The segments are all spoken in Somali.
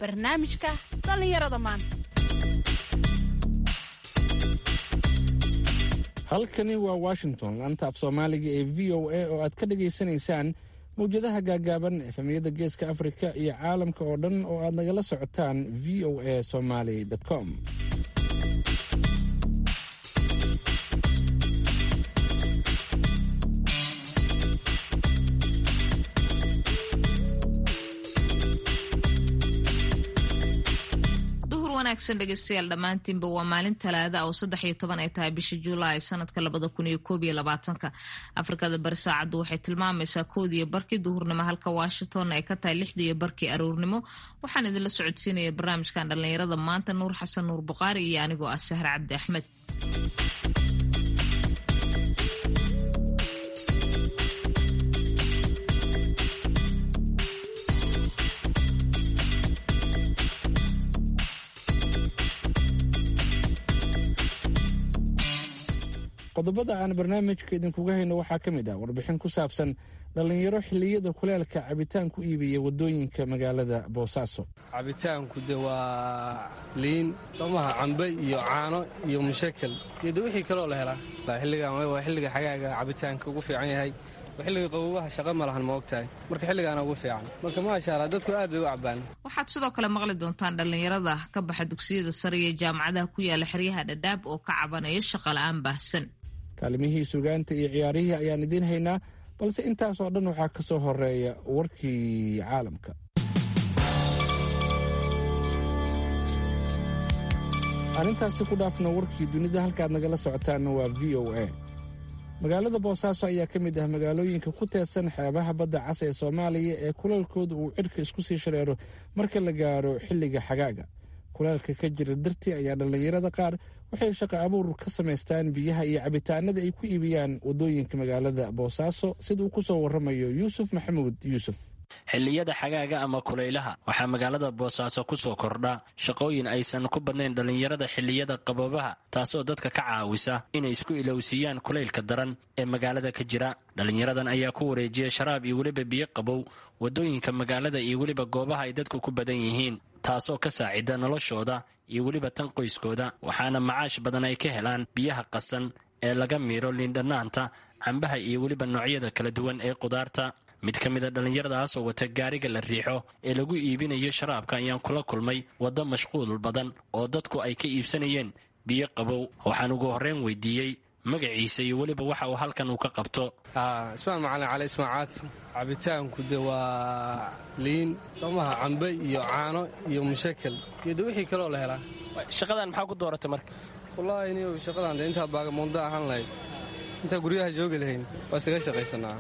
barnaamijka dhallinyarada maanta halkani waa washington laanta af soomaaliga ee v o a oo aad ka dhagaysanaysaan mawjadaha gaagaaban efemiyada geeska afrika iyo caalamka oo dhan oo aad nagala socotaan v o a somaly com wanaagsan dhegeystayaal dhammaantiinba waa maalin talaada oo saddex iyo toban ay tahay bisha juulaay sanadka labada kun iyo koob iyo labaatanka afrikada bari saacaddu waxay tilmaamaysaa koodiyo barkii duhurnimo halka washington ay ka tahay lixdiiyo barkii aroornimo waxaan idinla socodsiinaya barnaamijkan dhallinyarada maanta nuur xasan nuur buqaari iyo anigoo ah sahar cabdi axmed qodobada aan barnaamijka idinkuga hayno waxaa ka mid ah warbixin ku saabsan dhallinyaro xilliyada kuleelka cabitaan ku iibiya wadooyinka magaalada boosaaso cabitaanku de waa liin somaha cambe iyo caano iyo mushakal iyo de wixii kaloo la helaa xilligan waa xilliga xagaaga cabitaanka ugu fiican yahay xilliga qabobaha shaqa ma lahan ma ogtahay marka xilligaana ugu fiican marka maasha allah dadku aad bay u cabaan waxaad sidoo kale maqli doontaan dhallinyarada ka baxa dugsiyada sare iyo jaamacadaha ku yaala xeryaha dhadhaab oo ka cabanaya shaqola'aan baahsan kaalimihii sugaanta iyo ciyaarihii ayaan idiin haynaa balse intaas oo dhan waxaa ka soo horeeya warkii caalamka arrintaasi ku dhaafna warkii dunida halkaad nagala socotaanna waa v o a magaalada boosaaso ayaa ka mid ah magaalooyinka ku teedsan xeebaha badda cas ee soomaaliya ee kuleelkooda uu cidhka isku sii shareero marka la gaaro xilliga xagaaga kuleelka ka jira dartii ayaa dhallinyarada qaar waxay shaqo abuur ka samaystaan biyaha iyo cabitaanada ay ku iibiyaan waddooyinka magaalada boosaaso sida uu ku soo warramayo yuusuf maxamuud yuusuf xilliyada xagaaga ama kulaylaha waxaa magaalada boosaaso ku soo kordha shaqooyin aysan ku badnayn dhallinyarada xilliyada qaboobaha taasoo dadka ka caawisa inay isku ilowsiiyaan kulaylka daran ee magaalada ka jira dhallinyaradan ayaa ku wareejiya sharaab iyo weliba biyo qabow waddooyinka magaalada iyo weliba goobaha ay dadku ku badan yihiin taasoo ka saacida noloshooda iyo weliba tan qoyskooda waxaana macaash badan ay ka helaan biyaha qasan ee laga miiro liindhanaanta cambaha iyo weliba noocyada kala duwan ee qudaarta mid ka mida dhallinyaradaas oo wata gaariga la riixo ee lagu iibinayo sharaabka ayaan kula kulmay waddo mashquul badan oo dadku ay ka iibsanayeen biyo qabow waxaan ugu horreyn weydiiyey magaciisa iyo weliba waxa uu halkan uu ka qabto ismaan macalin cali ismaacaad cabitaanku de waa liin somaha cambe iyo caano iyo mushakal iyo de wixii kaloo la helaa shaqadan maxaa ku dooratay marka wallaahi ni shaqadan de intaa baagamoonda ahaan lahayd intaa guryaha joogi lahayn waa isaga shaqaysanaa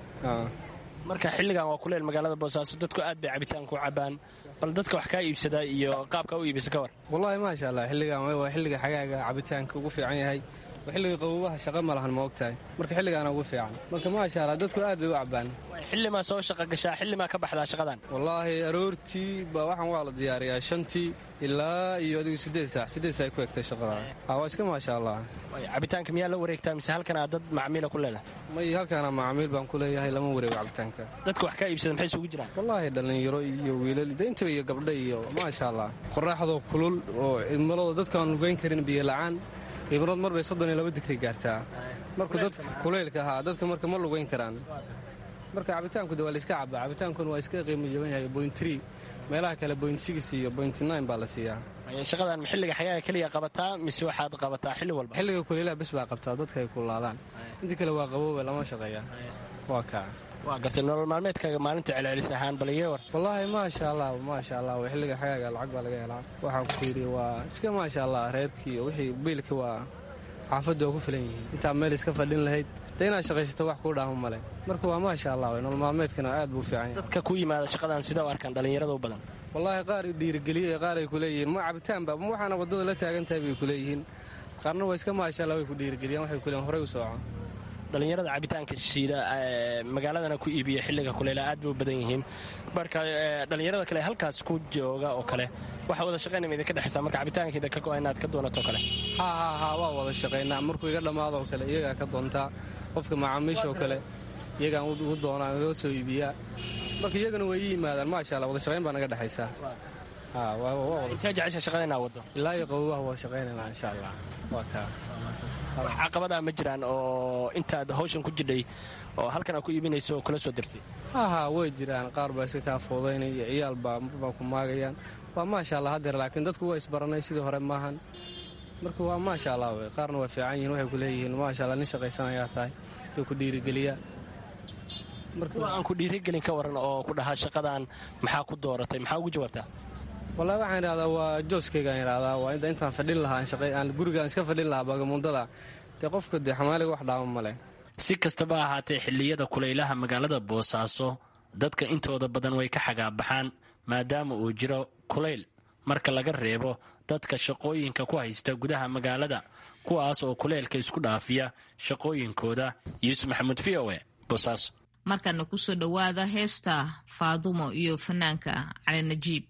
marka xilligan waa kuleel magaalada boosaaso dadku aad bay cabitaanku cabaan bal dadka wax kaa iibsadaa iyo qaabkaa u iibisa ka war wallaahi maasha allah xilligan waa xilliga xagaaga cabitaanka ugu fiican yahay xilliga qabobaha shaqa ma lahan ma ogtahay marka xilligaana ugu fiican marka maasha allah dadku aad bay u cabaan xillimaa soo shaqa gashaa xillimaa ka baxdaa shaqadan wallaahi aroortii ba waxaan waa la diyaariyaa shantii ilaa iyo adigu siddeed saac siddeed saac ku egtay shaqada waa iska maasha allah cabitaanka miyaa la wareegtaa mise halkan aad dad macmiila ku leedahay may halkaana macaamiil baan ku leeyahay lama wareego cabitaanka dadka wax kaa iibsada maxay isugu jiraan wallaahi dhallinyaro iyo wiilal dayntaba iyo gabdha iyo maasha allah qoraaxdoo kulul oo cimilada dadkaan lugayn karin biyo la'aan cimilad mar bay soddon iyo laba digray gaartaa markuu dadka kuleylka ahaa dadka marka ma lugayn karaan marka cabitaanku de waa layska cabaa cabitaankuna waa iska qiimo jaban yahay boint tree meelaha kale boint six iyo boint nine baa la siiyaa shaqadan xilliga xagaaga keliya qabataa mise waxaad qabataa xilli walba xilliga kuleylaha bes baa qabtaa dadka ay kulaadaan inta kale waa qabooba lama shaqeeya waa kaa waa gartay nolol maalmeedkaaga maalinta celcelis ahaan bal iga war wallaahi maasha allah maasha allah xilliga xagaaga lacag baa laga helaa waxaan ku yidhi waa iska maasha allah reerkii wixii biilka waa xaafadda oo ku filan yihiin intaa meel iska fadhin lahayd de inaad shaqaysato wax kuu dhaamo male marka waa maasha allah nolol maalmeedkana aad buu fiican yahay dadka ku yimaada shaqadan sida u arkaan dhallinyarada u badan wallaahi qaar dhiirigeliye qaar ay ku leeyihiin ma cabitaanba ma waxaana waddada la taagan tahay bay ku leeyihiin qaarna waa iska maasha allah way ku dhiirigeliyaan waxay ku leeyihin horey u sooco dhallinyarada cabitaanka shiida magaaladana ku iibiya xilliga kuleyla aad bay u badan yihiin marka dhallinyarada kale halkaas ku jooga oo kale waxa wada shaqaynama idinka dhexaysaa marka cabitaankeeda ka go-a inaad ka doonato kale ha ha ha waa wada shaqaynaa markuu iga dhammaadoo kale iyagaa ka doontaa qofka macaamiishoo kale iyagaan u doonaa iga soo iibiyaa marka iyagana way ii yimaadaan maasha allah wada shaqayn baa naga dhexaysaa intee jecesha shaqada inaa wado ilaa iyo qabowaha waa shaqaynayna insha allah waa kaa wax caqabadaa ma jiraan oo intaad hawshan ku jidhay oo halkan aa ku iibinaysa oo kula soo dirtay haha way jiraan qaar baa iska kaa foodaynaya ciyaal baa marbaa ku maagayaan waa maasha allah hadeer laakiin dadku waa isbaranay sidii hore maahan marka waa maasha allah wey qaarna waa fiican yihin waxay ku leeyihiin maasha allah nin shaqaysanayaa tahay duu ku dhiirigeliya kuwa aan ku dhiirigelin ka waran oo ku dhahaa shaqadan maxaa ku dooratay maxaa ugu jawaabtaa wallahi waxaan idhahdaa waa jooskaygaan idhahdaa waa intaan fadhin lahaa aan gurigaan iska fadhin lahaa bagamundada dee qofka dee xamaaliga wax dhaama male si kastaba ahaatee xilliyada kulaylaha magaalada boosaaso dadka intooda badan way ka xagaabaxaan maadaama uu jiro kulayl marka laga reebo dadka shaqooyinka ku haysta gudaha magaalada kuwaas oo kuleylka isku dhaafiya shaqooyinkooda yuusuf maxamuud v o e boosaaso markana kusoo dhowaada heesta faadumo iyo fanaanka cali najiib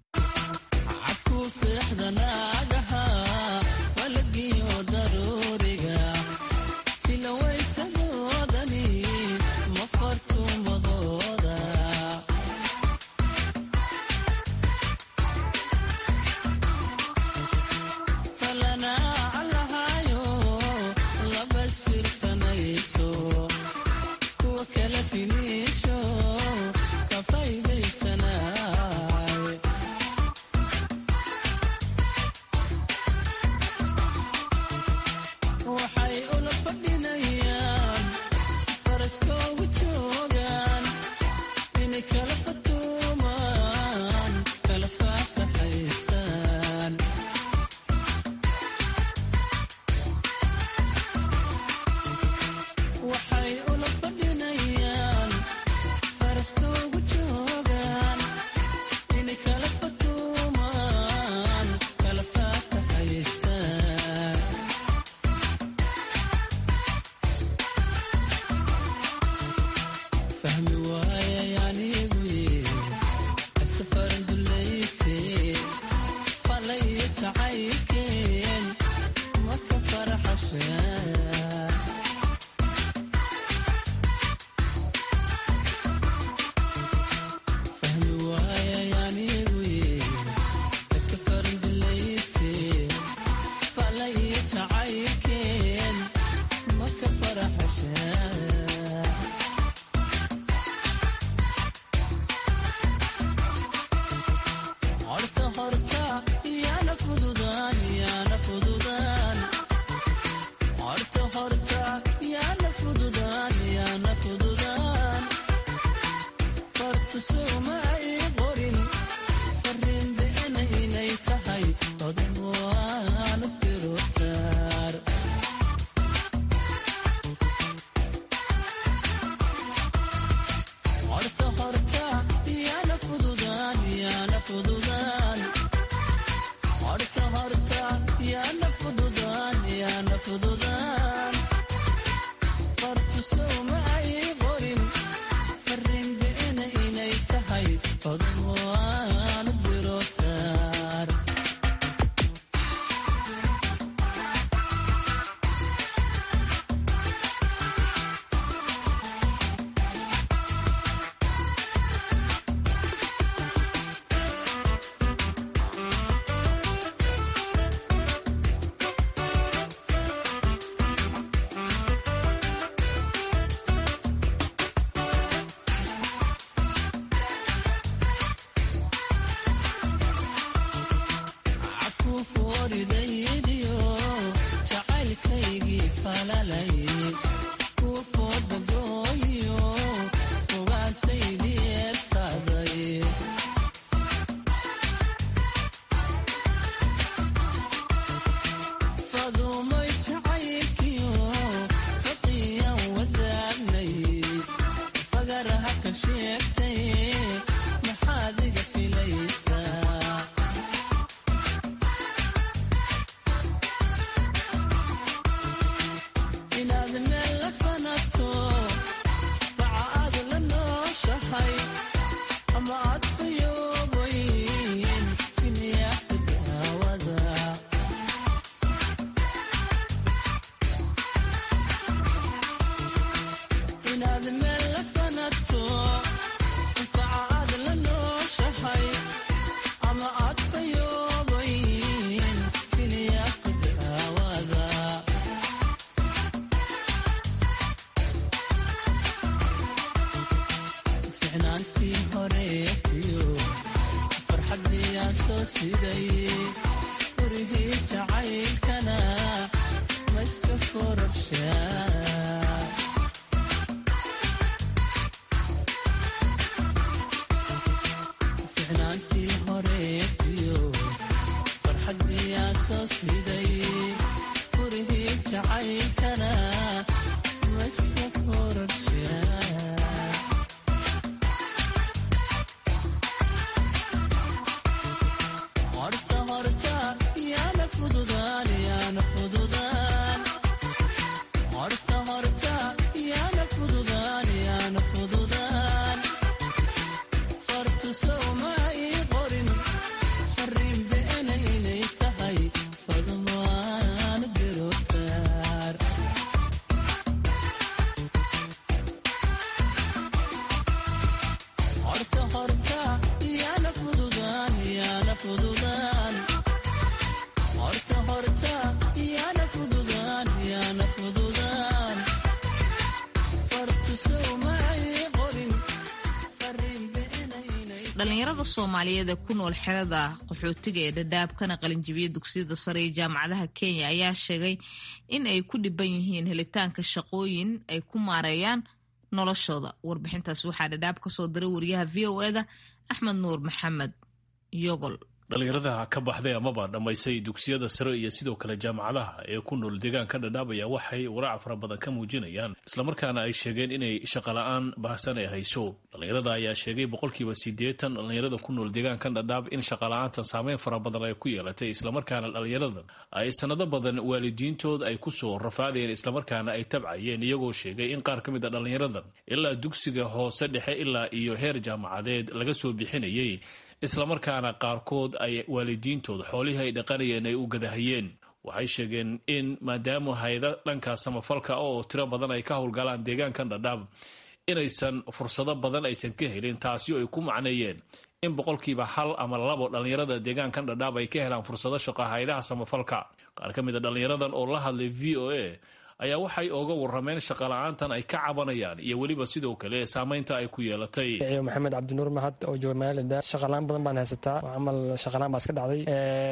dhalinyarada soomaaliyeed ee ku nool xerada qaxootiga ee dhadhaab kana qalinjibiya dugsiyada sare ee jaamacadaha kenya ayaa sheegay in ay ku dhiban yihiin helitaanka shaqooyin ay ku maareeyaan noloshooda warbixintaas waxaa dhadhaab kasoo diray wariyaha v o eda axmed nuur maxamed yogol dhalinyarada ka baxday amaba dhammaysay dugsiyada sare iyo sidoo kale jaamacadaha ee ku nool deegaanka dhadhaabaya waxay waraac fara badan ka muujinayaan islamarkaana ay sheegeen inay shaqola'aan baahsan ay hayso dhalinyarada ayaa sheegay boqolkiiba siddeetan dhalinyarada ku nool deegaankan dhadhaab in shaqola'aantan saameyn fara badan ay ku yeelatay islamarkaana dhalinyaradan ay sanado badan waalidiintood ay kusoo rafaadayeen islamarkaana ay tabcayeen iyagoo sheegay in qaar ka mid a dhalinyaradan ilaa dugsiga hoose dhexe ilaa iyo heer jaamacadeed laga soo bixinayay islamarkaana qaarkood ay waalidiintood xoolihii ay dhaqanayeen ay u gadahayeen waxay sheegeen in maadaama hayda dhanka samafalka oo tiro badan ay ka howlgalaan deegaankan dhadhaab inaysan fursado badan aysan ka helin taasi oo ay ku macneeyeen in boqolkiiba hal ama labo dhallinyarada deegaankan dhadhaab ay ka helaan fursado shaqo haydaha samafalka qaar ka mid a dhallinyaradan oo la hadlay v o a ayaa waxay ooga warameen shaqola'aantan ay ka cabanayaan iyo weliba sidoo kale saamaynta ay ku yeelatay maxamed cabdinuur mahad oo jooga magaalada shaqalaan badan baan haysataa camal shaqalaan baa iska dhacday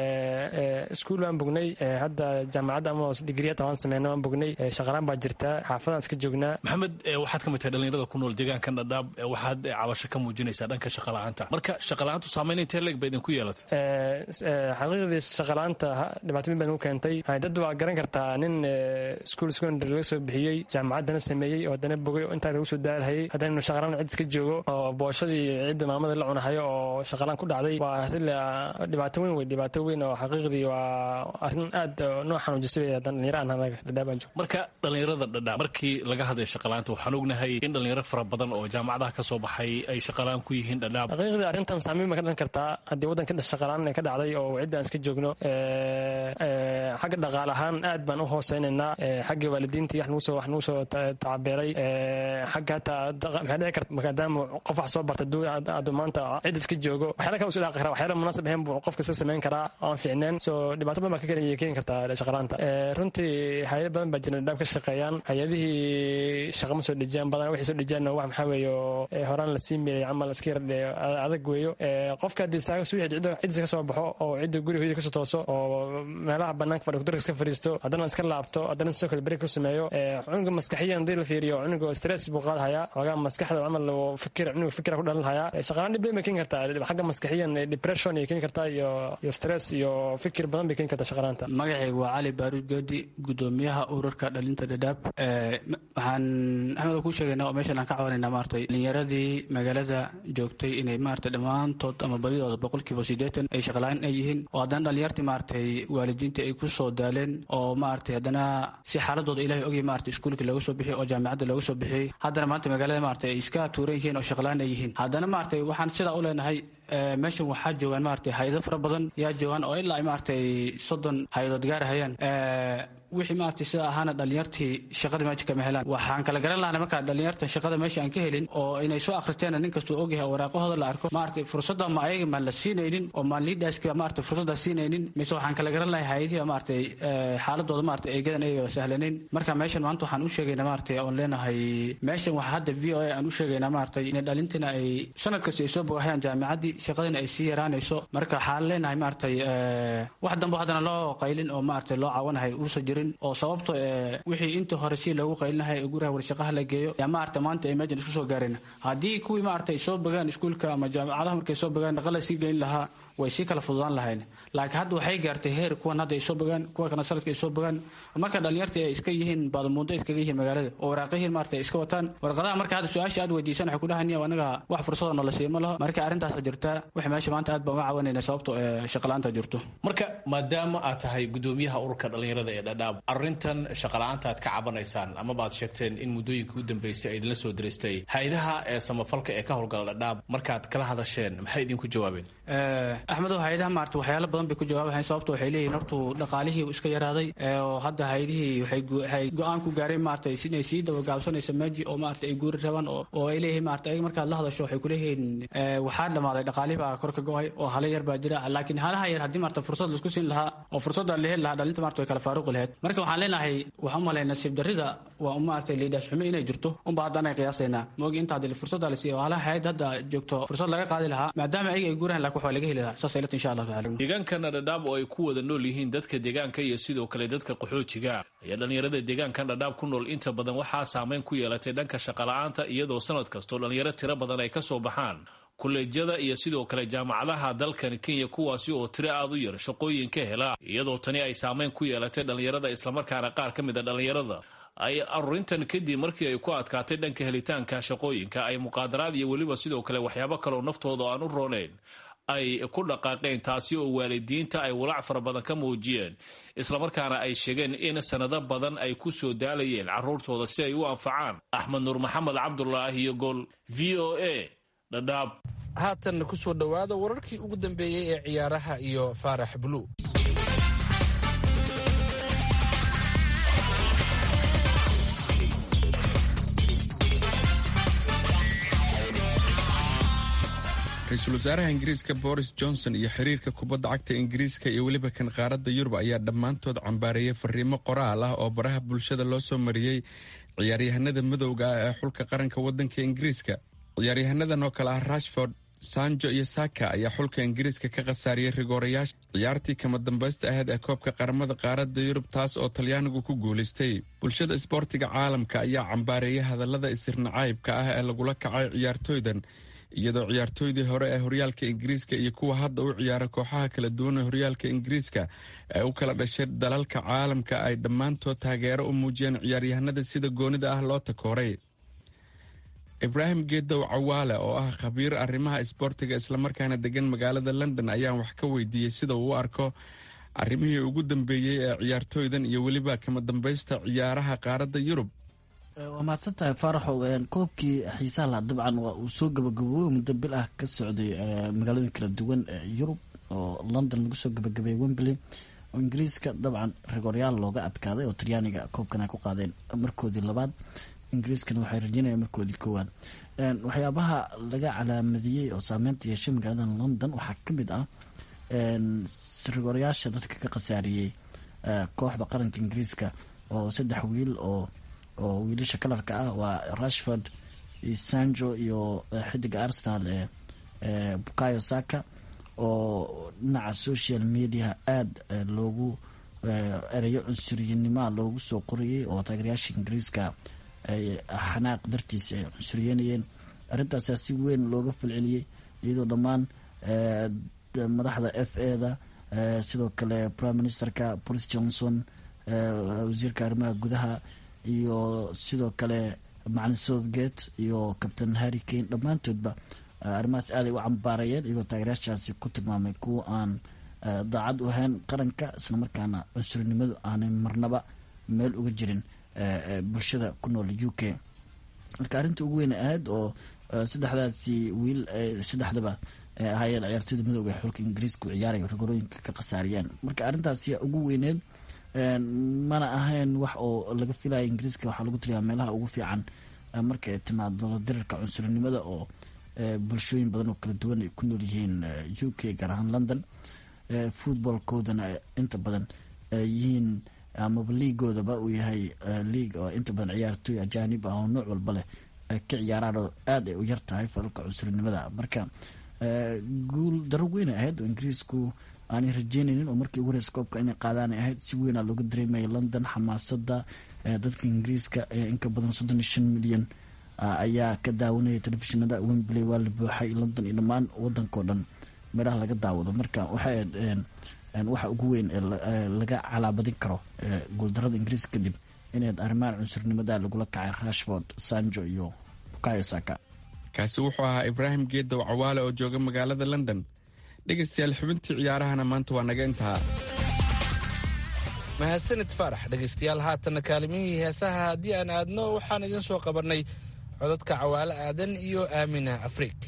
iskuul waan bognay hadda jaamacadda ama digriyata waan sameyna waan bognay shaqalaan baa jirtaa xaafadaan iska joognaa maxamed waxaad ka mid tahay dhalinyarada ku nool deegaankan dhadhaab waxaad cabasho ka muujinaysaa dhanka shaqola'aanta marka shaqola'aantu saamayn intee leeg ba idinku yeelatay xaqiiqdii shaqola'aanta dhibaato mid baan ugu keentay dad waa garan kartaa nin iskuul secondary laga soo bixiyey jaamacaddana sameeyey oo haddana bogay oo intaa lagu soo daalhayay haddana inu shaqalaan cid iska joogo oo booshadii cidda maamada la cunahayo oo shaqalaan ku dhacday waa arrin dhibaato weyn wey dhibaato weyn oo xaqiiqdii waa arrin aad noo xanuujisay dhalinyaro aan anaga dhadhaabaan joog marka dhalinyarada dhadhaab markii laga hadlay shaqalaanta waxaan ognahay in dhalinyaro fara badan oo jaamacadaha ka soo baxay ay shaqalaan ku yihiin dhadhaab xaqiiqdii arrintan saamiin ba ka dhalan kartaa haddii waddanka shaqalaan ka dhacday oo cidda aan iska joogno xagga dhaqaale ahaan aad baan u hooseynaynaa xagga waalidiintii wax nagu soo soo tacabeelay xagga hataa maxay dhici karta maadaama qof wax soo barta hadduu maanta cid iska joogo waxyaala kale usu dhaaqi karaa waxyaala munaasab ahayn buu qofka iska samayn karaa aan fiicneen so dhibaato badan baa ka keeni kartaa shaqalaanta runtii hay-ad badan baa jira dhaab ka shaqeeyaan hay-adihii shaqa ma soo dhejiyaan badan waxay soo dhejiyaan wax maxaa weeye horaan la sii meeyay camal iska yar adag weeyo qofka haddii saaga suu ciddiisa ka soo baxo oo cidda guri hoyada kasoo tooso oo meelaha banaanka fadhi kudurka iska fadhiisto haddana iska laabto haddana sidoo kale beri ku sameeyo cunuga maskaxiyan hadii la fiiriyo cunuga stress buu qaadhayaa xoogaa maskaxda camal fikir cunuga fikira ku dhalinhayaa shaqalaan dhib bay keeni kartaa xagga maskaxiyan depression ay keeni kartaa iyo iyo stress iyo fikir badan bay keeni kartaa shaqalaanta magacayga waa cali baaruud goodi gudoomiyaha ururka dhalinta dhadhaab waxaan axmed kuu sheegaynaa oo meeshan aan ka cabanayna maaragtay dhalinyaradii magaalada joogtay inay maaragtay dhammaantood ama badidooda boqolkiiba siddeetan ay shaqalaan ay yihiin oo haddana dhalinyartii maaragtay waalidiinta ay ku soo daaleen oo maaragtay haddana si xaaladooda ilahay ogay maaragtay iskuulka looga soo bixiyay oo jaamacadda looga soo bixiyey haddana maanta magaalada maaragtay ay iska tuuran yihiin oo shaqalaan ay yihiin haddana maaragtay waxaan sidaa u leenahay meeshan waxaa joogaan maaragtay hay-ado fara badan yaa joogaan oo ilaa ay maaragtay soddon hay-adood gaarahayaan wixii maaragtay sida ahaana dhalinyartii shaqada meesha kama helaan waxaan kala garan lahana markaa dhalinyartan shaqada meesha aan ka helin oo inay soo akhristeena nin kastuu ogyahay oo waraaqahooda la arko maaragtay fursadda ma ayaga maan la siinaynin oo maan liidhaaska maaragtay fursadda siinaynin mise waxaan kala garan lahay hay-adihi maaragtay xaaladooda maaragtay eegadan ayaga sahlanayn marka meeshan maanta waxaan u sheegaynaa maaragtay oon leenahay meeshan waxaa hadda v o a aan u sheegaynaa maaragtay inay dhalintina ay sanad kasta ay soo bogahayaan jaamacaddii shaqadina ay sii yaraanayso marka waxaan leenahay maaragtay wax dambe haddana loo qaylin oo maaragtay loo caawanahay ursa jirin oo sababto wixii intii hore si loogu qaylinahay guraha warshaqaha la geeyo yaa maaragta maanta ay meeshan isku soo gaareen haddii kuwii maaragtay soo bogaan iskuulka ama jaamacadaha markay soo bogaan dhaqa la sii geyn lahaa way sii kala fududaan lahayn laakiin hadda waxay gaartay heer kuwan hadda ay soo bogaan kuwa kana sanadka ay soo bogaan marka dhalinyarta ay iska yihiin baadamuundo iskaga yihiin magaalada oo waraaqihiin maarata ay iska wataan warqadaha marka hadda su-aasha aad weydiisan waxay ku dhahaniya anaga wax fursadoo nala siiyo ma laho marka arrintaasa jirta waxa meesha maanta aad baan uga cawanayna sababto shaqala-aanta jirto marka maadaama aad tahay gudoomiyaha ururka dhalinyarada ee dhadhaab arrintan shaqala-aanta aad ka cabanaysaan amaba aad sheegteen in muddooyinka u dambeysay ay idinla soo diristay hay-adaha ee samafalka ee ka howlgala dhadhaab markaad kala hadasheen maxay idinku jawaabeen axmedow hay-adaha maarata waxyaalo badan bay ku jawaabahayn sababto waxay leeyihin hortu dhaqaalihii iska yaraaday oo hadda hay-adihii waxay go-aan ku gaareen maarata inay sii dabagaabsanaysa meji oo maarata ay guuri rabaan oo ay leeyihiin maarata ayaga markaad la hadasho waxay kuleeyihiin waxaa dhamaaday dhaqaalihii baa kor ka go-ay oo hala yar baa jira laakiin halaha yar haddii maarata fursad laisku siin lahaa oo fursadda la heli lahaa dhalinta maarata way kala faaruqi lahayd marka waxaan leenahay waxaan umalay nasiib darrida waa maarata liidhaas xumo inay jirto unba haddana ay qiyaasaynaa moogi inta hadii fursadda la siiyo halaha hay-ad hadda joogto fursad laga qaadi lahaa maadaama ayaga ay guurahan lakin waxaa laga heli lahaa saas ilata insha allah taala deegaankana dhadhaab oo ay ku wada nool yihiin dadka deegaanka iyo sidoo kale dadka qaxoojiga ayaa dhalinyarada deegaankan dhadhaab ku nool inta badan waxaa saameyn ku yeelatay dhanka shaqala-aanta iyadoo sanad kastoo dhalinyaro tiro badan ay ka soo baxaan kuleejyada iyo sidoo kale jaamacadaha dalkan kenya kuwaasi oo tiro aad u yar shaqooyin ka hela iyadoo tani ay saameyn ku yeelatay dhalinyarada islamarkaana qaar ka mid a dhalinyarada ay arurintan kadib markii ay ku adkaatay dhanka helitaanka shaqooyinka ay muqaadaraad iyo weliba sidoo kale waxyaabo kaleoo naftooda aan u rooneyn ay ku dhaqaaqeen taasi oo waalidiinta ay walaac fara badan ka muujiyeen islamarkaana ay sheegeen in sanado badan ay ku soo daalayeen caruurtooda si ay u anfacaan axmed nuur maxamed cabdulaahi iyo gol v o a dhadhaab haatanna ku soo dhowaada wararkii ugu dambeeyey ee ciyaaraha iyo faarax bulu ra-iisul wasaaraha ingiriiska boris johnson iyo xiriirka kubadda cagta ingiriiska iyo weliba kan qaaradda yurub ayaa dhammaantood cambaareeyay fariimo qoraal ah oo baraha bulshada loo soo mariyey ciyaaryahanada madowga ah ee xulka qaranka waddanka ingiriiska ciyaaryahanadan oo kale ah rashford sanjo iyo saka ayaa xulka ingiriiska ka khasaariyey rigoorayaasha ciyaartii kama dambaysta ahayd ee koobka qaramada qaaradda yurub taas oo talyaanigu ku guulaystay bulshada isboortiga caalamka ayaa cambaareeyay hadallada isirnacaybka ah ee lagula kacay ciyaartooydan iyadoo ciyaartooydii hore ee horyaalka ingiriiska iyo kuwa hadda u ciyaara kooxaha kala duwan ee horyaalka ingiriiska ee u kala dhashay dalalka caalamka ay dhammaantood taageero u muujiyeen ciyaaryahanada sida goonida ah loo takooray ibraahim geedow cawaale oo ah khabiir arrimaha isboortiga islamarkaana degan magaalada london ayaan wax ka weydiiyey sida uu u arko arrimihii ugu dambeeyey ee ciyaartooydan iyo weliba kama dambaysta ciyaaraha qaaradda yurub waa mahadsan tahay faaraxow koobkii xiisaha laha dabcan waa uu soo gabagaboobey muddo bil ah ka socday magaalooyin kala duwan ee yurub oo london lagu soo gabagabeeyey wembley oo ingiriiska dabcan rigoryaal looga adkaaday oo talyaaniga koobkan ay ku qaadeen markoodii labaad ingiriiskana waxay rajeynayaan markoodii koowaad waxyaabaha laga calaamadiyey oo saameynta yeeshay magaalada london waxaa kamid ah rigoryaasha dadka ka khasaariyey kooxda qaranka ingiriiska oo saddex wiil oo oo wiilasha kalarka ah waa rashford sanjo iyo xidiga arsenal ee bukayo saka oo dhinaca social mediaha aada loogu ereyo cunsuriyanimoa loogu soo qorayay oo taageerayaasha ingiriiska xanaaq dartiisa ay cunsuriyanayeen arrintaasaa si weyn looga falceliyey iyadoo dhammaan madaxda f a da sidoo kale prime ministerka boris johnson wasiirka arrimaha gudaha iyo sidoo kale macalin southgate iyo captain harry kane dhammaantoodba arrimahaas aaday u cambaarayeen iyagoo taageerayaashaasi ku tilmaamay kuwa aan daacad u ahayn qaranka islamarkaana cunsurinimadu aanay marnaba meel uga jirin bulshada ku nool u k marka arrinta ugu weyn ahayd oo saddexdaasi wiil saddexdaba ahaayeen ciyaartooyda midooga ee xulka ingiriiska u ciyaaraya rigorooyinka ka khasaariyeen marka arrintaasi ugu weyneed mana ahayn wax oo laga filaya ingiriiska waxaa lagu tiriyaa meelaha ugu fiican marka ay timaado dirarka cunsurinimada oo bulshooyin badan oo kala duwan ay ku nool yihiin u k gaar ahaan london footballkoodana inta badan yihiin amaba liigoodaba uu yahay liig oo inta badan ciyaartooy ajaanib ah oo nooc walba leh ay ka ciyaaraan oo aada ay u yar tahay falalka cunsurinimada marka guul daro weyn ahayd oo ingiriisku aanay rajeynaynin oo markii ugu horeysa koobka inay qaadaan ay ahayd si weynaa looga dareemaya london xamaasada dadka ingiriiska ee inka badan soddon iyo shan milyan ayaa ka daawanaya telefishinada wembley waa la buuxay london iyo dhammaan wadankao dhan meelaha laga daawado marka waxay waxa ugu weyn ee laga calaabadin karo guuldarada ingiriiska kadib inayd arrimahan cunsurnimada lagula kacay rashford sanjo iyo bukayo saka kaasi wuxuu ahaa ibraahim geedow cawaale oo jooga magaalada london dhegaystayaal xubintii ciyaarahana maanta waa naga intaha mahadsanid faarax dhegaystayaal haatanna kaalimihii heesaha haddii aan aadno waxaan idiin soo qabannay codadka cawaale aadan iyo aamina afriik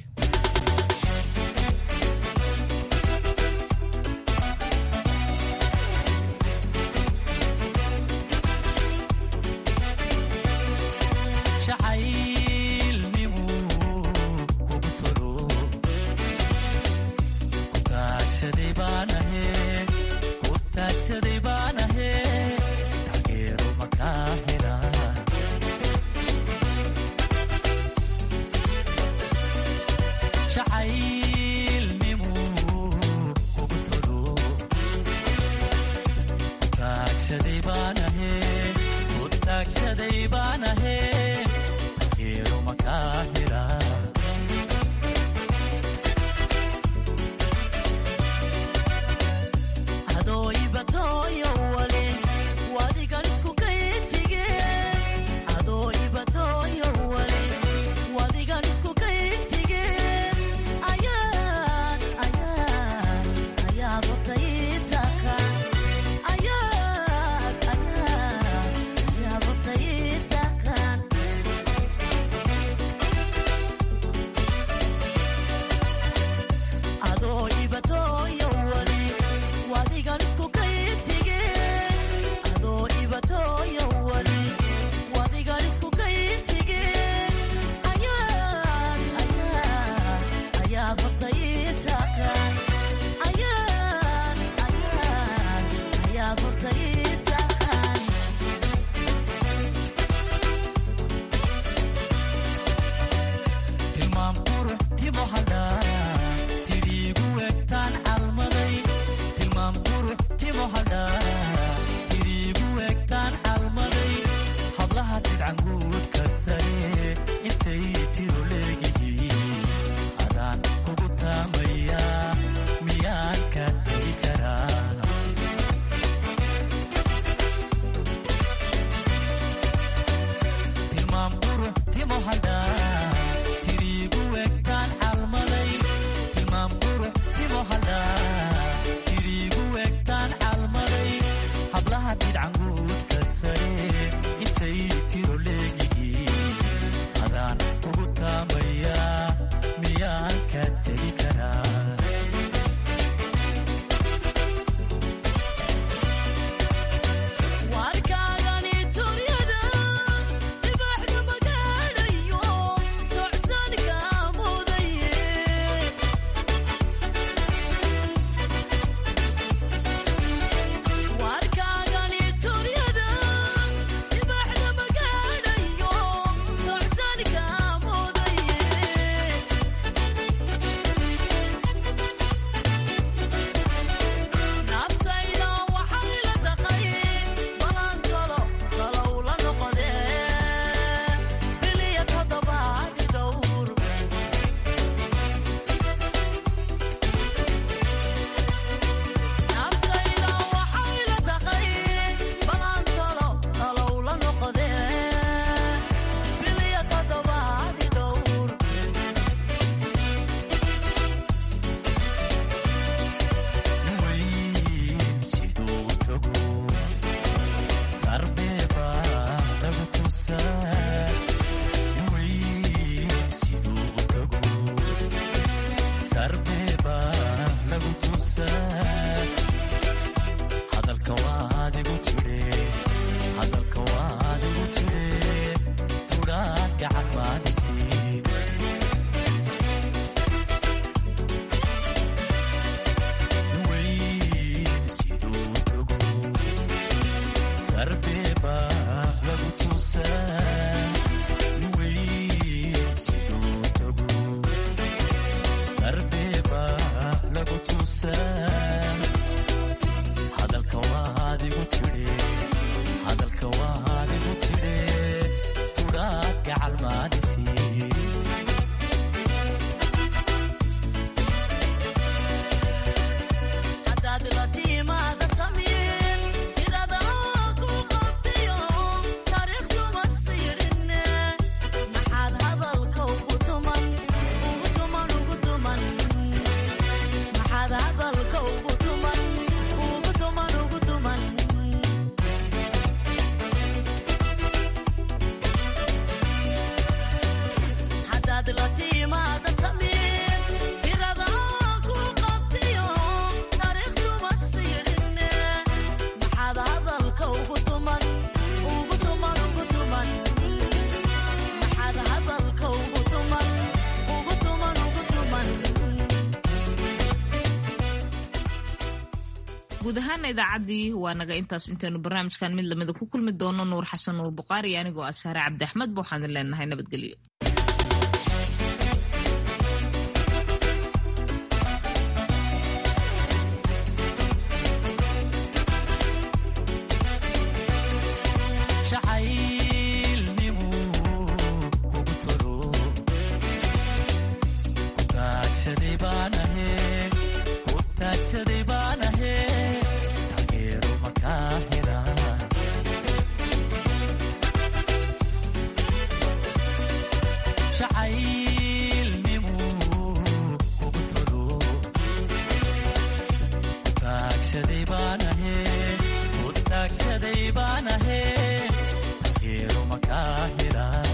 guud ahaana idaacaddii waa naga intaas intaynu barnaamijkan mid lamida ku kulmi doono nuur xasan nuur buqaari anigoo ah saare cabdi axmed ba waxaan idin leenahay nabadgelyo taagsaday baan ahe tageero makaa hela